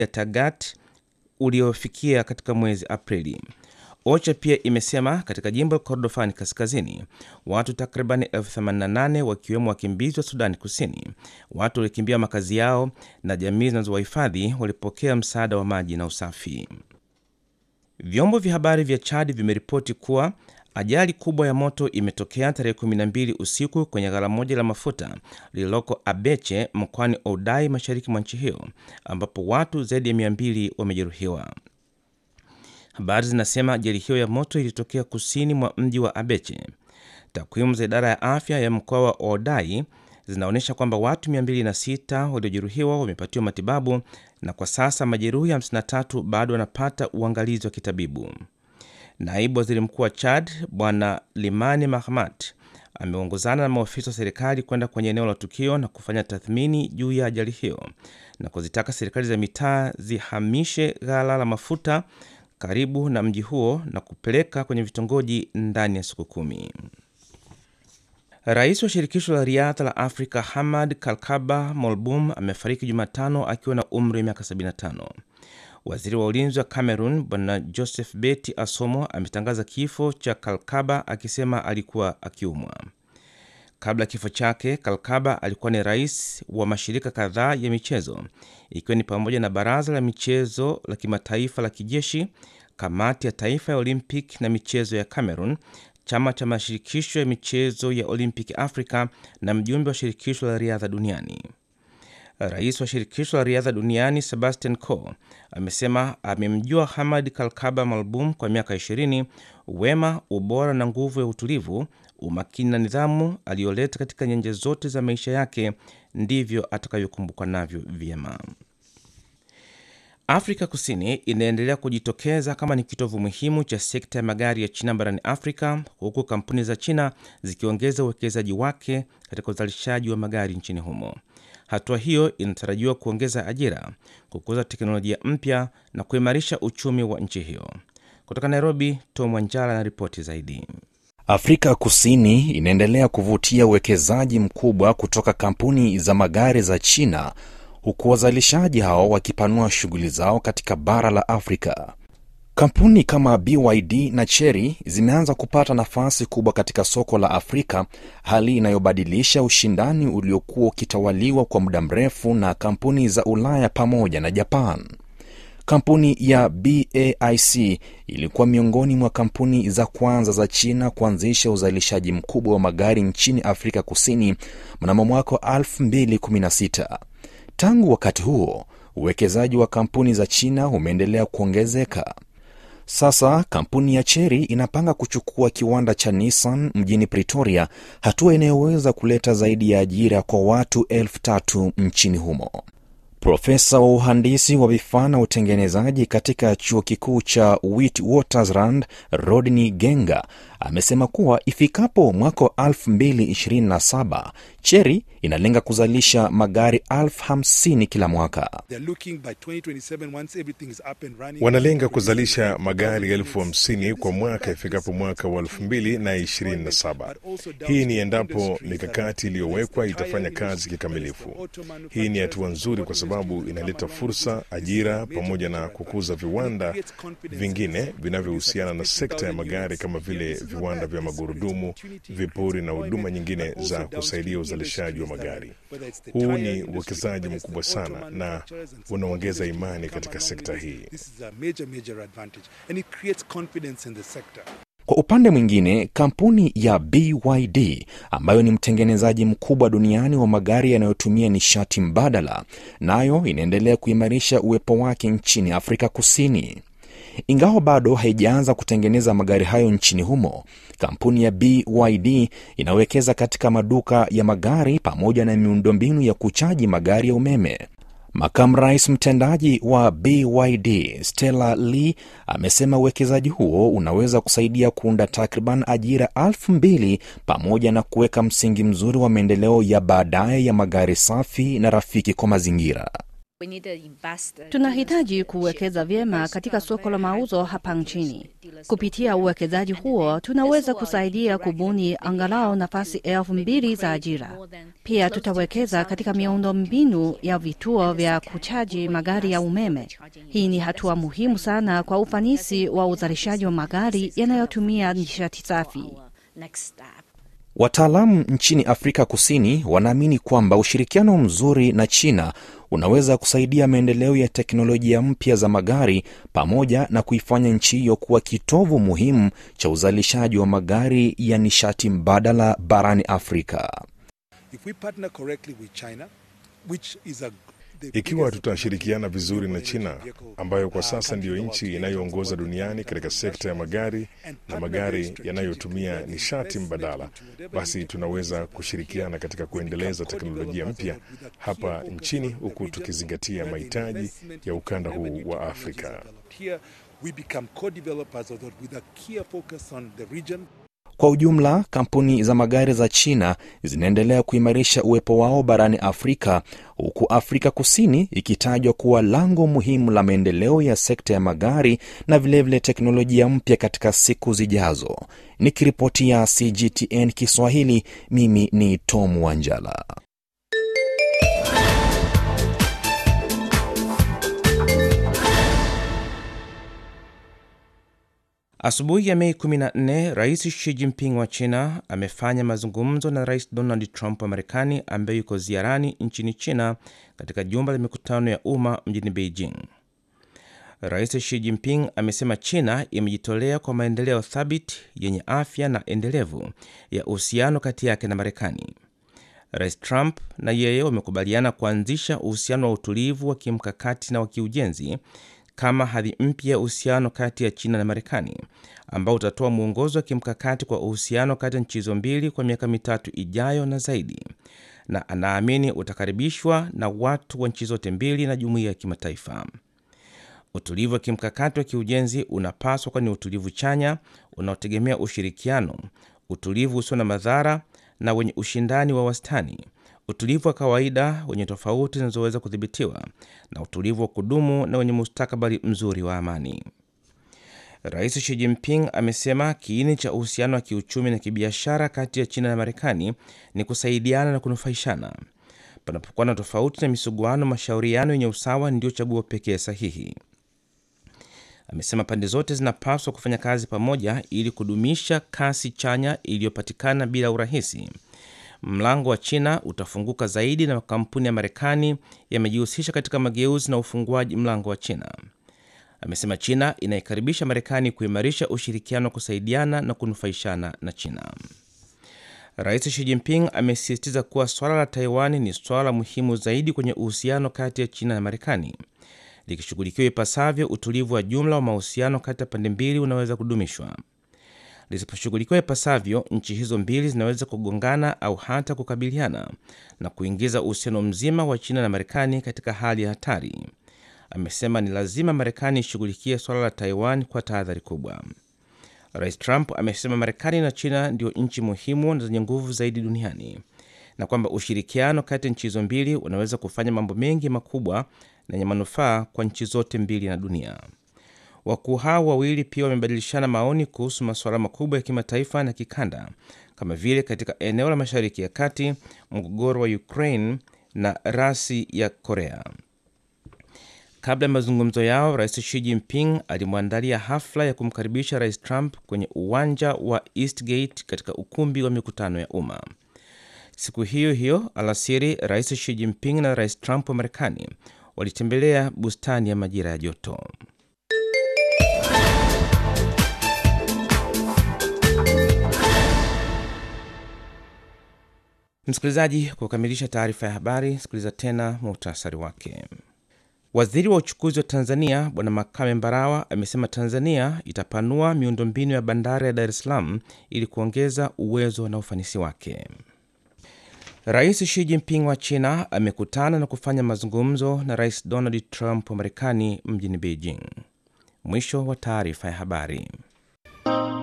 ya Tagat uliofikia katika mwezi Aprili. OCHA pia imesema katika jimbo la Kordofani kaskazini watu takribani 88 wakiwemo wakimbizi wa Sudani Kusini, watu waliokimbia makazi yao na jamii zinazowahifadhi walipokea msaada wa maji na usafi. Vyombo vya habari vya Chad vimeripoti kuwa ajali kubwa ya moto imetokea tarehe 12 usiku kwenye ghala moja la mafuta lililoko Abeche mkoani Oudai, mashariki mwa nchi hiyo, ambapo watu zaidi ya 200 wamejeruhiwa. Habari zinasema ajali hiyo ya moto ilitokea kusini mwa mji wa Abeche. Takwimu za idara ya afya ya mkoa wa Odai zinaonyesha kwamba watu 206 waliojeruhiwa wamepatiwa matibabu na kwa sasa majeruhi 53 bado wanapata uangalizi wa kitabibu. Naibu waziri mkuu wa Chad Bwana Limani Mahmat ameongozana na maofisa wa serikali kwenda kwenye eneo la tukio na kufanya tathmini juu ya ajali hiyo na kuzitaka serikali za mitaa zihamishe ghala la mafuta karibu na mji huo na kupeleka kwenye vitongoji ndani ya siku kumi. Rais wa shirikisho la riadha la Afrika Hamad Kalkaba Molbum amefariki Jumatano akiwa na umri wa miaka 75. Waziri wa ulinzi wa Cameroon Bwana Joseph Beti Asomo ametangaza kifo cha Kalkaba akisema alikuwa akiumwa. Kabla ya kifo chake, Kalkaba alikuwa ni rais wa mashirika kadhaa ya michezo ikiwa ni pamoja na baraza la michezo la kimataifa la kijeshi, kamati ya taifa ya Olympic na michezo ya Cameroon, chama cha mashirikisho ya michezo ya Olympic Africa na mjumbe wa shirikisho la riadha duniani. Rais wa shirikisho la riadha duniani Sebastian Coe amesema amemjua Hamad Kalkaba Malbum kwa miaka 20. Wema, ubora na nguvu ya utulivu, umakini na nidhamu aliyoleta katika nyanja zote za maisha yake ndivyo atakavyokumbukwa navyo vyema. Afrika Kusini inaendelea kujitokeza kama ni kitovu muhimu cha sekta ya magari ya China barani Afrika, huku kampuni za China zikiongeza uwekezaji wake katika uzalishaji wa magari nchini humo. Hatua hiyo inatarajiwa kuongeza ajira, kukuza teknolojia mpya na kuimarisha uchumi wa nchi hiyo. Kutoka Nairobi, Tom Wanjala na ripoti zaidi. Afrika Kusini inaendelea kuvutia uwekezaji mkubwa kutoka kampuni za magari za China, huku wazalishaji hao wakipanua shughuli zao katika bara la Afrika. Kampuni kama BYD na Chery zimeanza kupata nafasi kubwa katika soko la Afrika, hali inayobadilisha ushindani uliokuwa ukitawaliwa kwa muda mrefu na kampuni za Ulaya pamoja na Japan. Kampuni ya BAIC ilikuwa miongoni mwa kampuni za kwanza za China kuanzisha uzalishaji mkubwa wa magari nchini Afrika Kusini mnamo mwaka wa 2016. Tangu wakati huo, uwekezaji wa kampuni za China umeendelea kuongezeka. Sasa kampuni ya Chery inapanga kuchukua kiwanda cha Nissan mjini Pretoria, hatua inayoweza kuleta zaidi ya ajira kwa watu elfu tatu nchini humo. Profesa wa uhandisi wa vifaa na utengenezaji katika chuo kikuu cha Witwatersrand Rodney Genga amesema kuwa ifikapo mwaka wa 2027 Chery inalenga kuzalisha magari elfu hamsini kila mwaka. Wanalenga kuzalisha magari elfu hamsini kwa mwaka ifikapo mwaka wa elfu mbili na ishirini na saba. Hii ni endapo mikakati iliyowekwa itafanya kazi kikamilifu. Hii ni hatua nzuri kwa sababu inaleta fursa, ajira, pamoja na kukuza viwanda vingine vinavyohusiana na sekta ya magari kama vile viwanda vya magurudumu, vipuri na huduma nyingine za kusaidia uzalishaji wa magari. Huu ni uwekezaji mkubwa sana na unaongeza imani katika sekta hii. Kwa upande mwingine, kampuni ya BYD ambayo ni mtengenezaji mkubwa duniani wa magari yanayotumia nishati mbadala, nayo inaendelea kuimarisha uwepo wake nchini Afrika Kusini. Ingawa bado haijaanza kutengeneza magari hayo nchini humo, kampuni ya BYD inawekeza katika maduka ya magari pamoja na miundombinu ya kuchaji magari ya umeme. Makamu rais mtendaji wa BYD Stella Lee amesema uwekezaji huo unaweza kusaidia kuunda takriban ajira elfu mbili pamoja na kuweka msingi mzuri wa maendeleo ya baadaye ya magari safi na rafiki kwa mazingira. Tunahitaji kuwekeza vyema katika soko la mauzo hapa nchini. Kupitia uwekezaji huo, tunaweza kusaidia kubuni angalau nafasi elfu mbili za ajira. Pia tutawekeza katika miundo mbinu ya vituo vya kuchaji magari ya umeme. Hii ni hatua muhimu sana kwa ufanisi wa uzalishaji wa magari yanayotumia nishati safi. Wataalamu nchini Afrika Kusini wanaamini kwamba ushirikiano mzuri na China unaweza kusaidia maendeleo ya teknolojia mpya za magari pamoja na kuifanya nchi hiyo kuwa kitovu muhimu cha uzalishaji wa magari ya nishati mbadala barani Afrika. If we partner correctly with China, which is a Ikiwa tutashirikiana vizuri na China ambayo kwa sasa ndiyo nchi inayoongoza duniani katika sekta ya magari na magari yanayotumia nishati mbadala, basi tunaweza kushirikiana katika kuendeleza teknolojia mpya hapa nchini huku tukizingatia mahitaji ya ukanda huu wa Afrika. here we become co-developers of that with a clear focus on the region Kwa ujumla, kampuni za magari za China zinaendelea kuimarisha uwepo wao barani Afrika, huku Afrika Kusini ikitajwa kuwa lango muhimu la maendeleo ya sekta ya magari na vilevile vile teknolojia mpya katika siku zijazo. Nikiripotia CGTN Kiswahili, mimi ni Tom Wanjala. Asubuhi ya Mei 14, Rais Xi Jinping wa China amefanya mazungumzo na Rais Donald Trump wa Marekani ambaye yuko ziarani nchini China katika jumba la mikutano ya umma mjini Beijing. Rais Xi Jinping amesema China imejitolea kwa maendeleo thabiti yenye afya na endelevu ya uhusiano kati yake na Marekani. Rais Trump na yeye wamekubaliana kuanzisha uhusiano wa utulivu wa kimkakati na wa kiujenzi kama hadhi mpya ya uhusiano kati ya China na Marekani ambao utatoa mwongozo wa kimkakati kwa uhusiano kati ya nchi hizo mbili kwa miaka mitatu ijayo na zaidi, na anaamini utakaribishwa na watu wa nchi zote mbili na jumuiya ya kimataifa. Utulivu wa kimkakati wa kiujenzi unapaswa kuwa ni utulivu chanya unaotegemea ushirikiano, utulivu usio na madhara na wenye ushindani wa wastani, utulivu wa kawaida wenye tofauti zinazoweza kudhibitiwa, na utulivu wa kudumu na wenye mustakabali mzuri wa amani. Rais Xi Jinping amesema kiini cha uhusiano wa kiuchumi na kibiashara kati ya China na Marekani ni kusaidiana na kunufaishana. Panapokuwa na tofauti na misuguano, mashauriano yenye usawa ndio chaguo pekee sahihi. Amesema pande zote zinapaswa kufanya kazi pamoja ili kudumisha kasi chanya iliyopatikana bila urahisi. Mlango wa China utafunguka zaidi na makampuni ya Marekani yamejihusisha katika mageuzi na ufunguaji mlango wa China. Amesema China inaikaribisha Marekani kuimarisha ushirikiano wa kusaidiana na kunufaishana na China. Rais Xi Jinping amesisitiza kuwa swala la Taiwan ni swala muhimu zaidi kwenye uhusiano kati ya China na Marekani. Likishughulikiwa ipasavyo, utulivu wa jumla wa mahusiano kati ya pande mbili unaweza kudumishwa. Lisiposhughulikiwa ipasavyo, nchi hizo mbili zinaweza kugongana au hata kukabiliana na kuingiza uhusiano mzima wa China na Marekani katika hali ya hatari. Amesema ni lazima Marekani ishughulikie swala la Taiwan kwa tahadhari kubwa. Rais Trump amesema Marekani na China ndio nchi muhimu na zenye nguvu zaidi duniani na kwamba ushirikiano kati ya nchi hizo mbili unaweza kufanya mambo mengi makubwa na yenye manufaa kwa nchi zote mbili na dunia. Wakuu hao wawili pia wamebadilishana maoni kuhusu masuala makubwa ya kimataifa na kikanda kama vile katika eneo la Mashariki ya Kati, mgogoro wa Ukraine na rasi ya Korea. Kabla ya mazungumzo yao, Rais Xi Jinping alimwandalia hafla ya kumkaribisha Rais Trump kwenye uwanja wa Eastgate katika ukumbi wa mikutano ya umma. Siku hiyo hiyo alasiri, Rais Xi Jinping na Rais Trump wa Marekani walitembelea bustani ya majira ya joto. Msikilizaji, kwa kukamilisha taarifa ya habari, sikiliza tena muhtasari wake. Waziri wa uchukuzi wa Tanzania Bwana Makame Mbarawa amesema Tanzania itapanua miundombinu ya bandari ya Dar es Salaam ili kuongeza uwezo na ufanisi wake. Rais Xi Jinping wa China amekutana na kufanya mazungumzo na Rais Donald Trump wa Marekani mjini Beijing. Mwisho wa taarifa ya habari.